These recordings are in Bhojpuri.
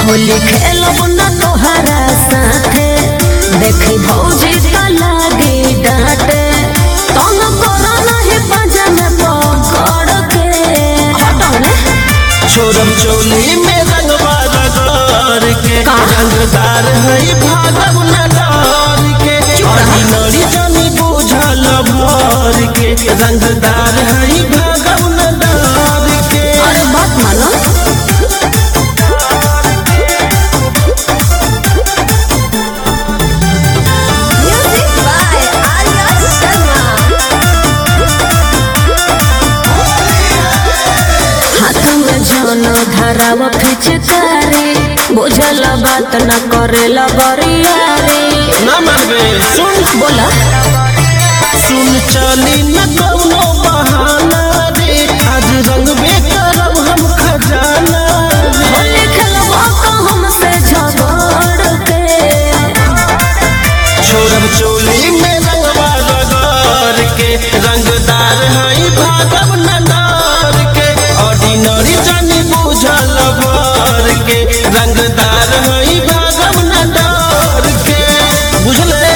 होली खेलब न तोहरा साथे देखी भौजी का लागे डांटे तन करो नहीं बजन पकड़ के हटो ने छोरम चोली में रंगवा रगड़ के का? रंगदार है भागव न डर के ऑर्डिनरी जानी बुझल भर के रंगदार है भागव न डर के अरे बात मानो म्यूजिक बाय आर्या शर्मा हाथ में जन धराव फिचकारी बुझल बात न करेला बरियारी न मनबे सुन बोला सुन चली न कौनो बहाना रे आज रंगबे करब हम खजाना रे होली खेलबो तो हमसे झगड़ के छोरम चोली में रंगवा रगड़ के रंगदार है भागव न डर के ऑर्डिनरी जानी बुझल भर के रंगदार है भागव न डर के बुझले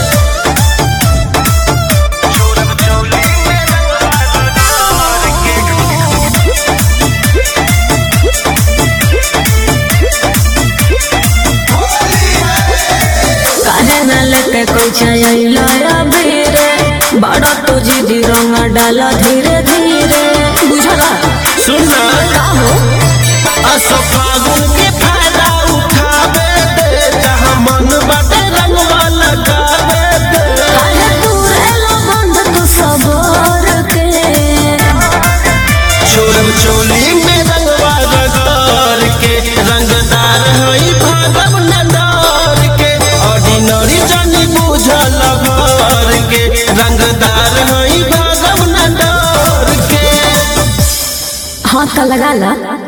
काहे न लेके कोई चैला बेरे बड़ा तो जिदी रंग डाला धीरे धीरे बुझला सुनना का हो असो फागुन के फायदा उठावे दे जहाँ मन बाटे रंगवा लगावे दे काहे तूरे लो बंद तू सबर के छोरम चोली में रंगवा रगड़ के रंगदार है भागव न डर के ऑर्डिनरी जानी बुझल भर के रंगदार है भागव न डर के हाथ लगा ला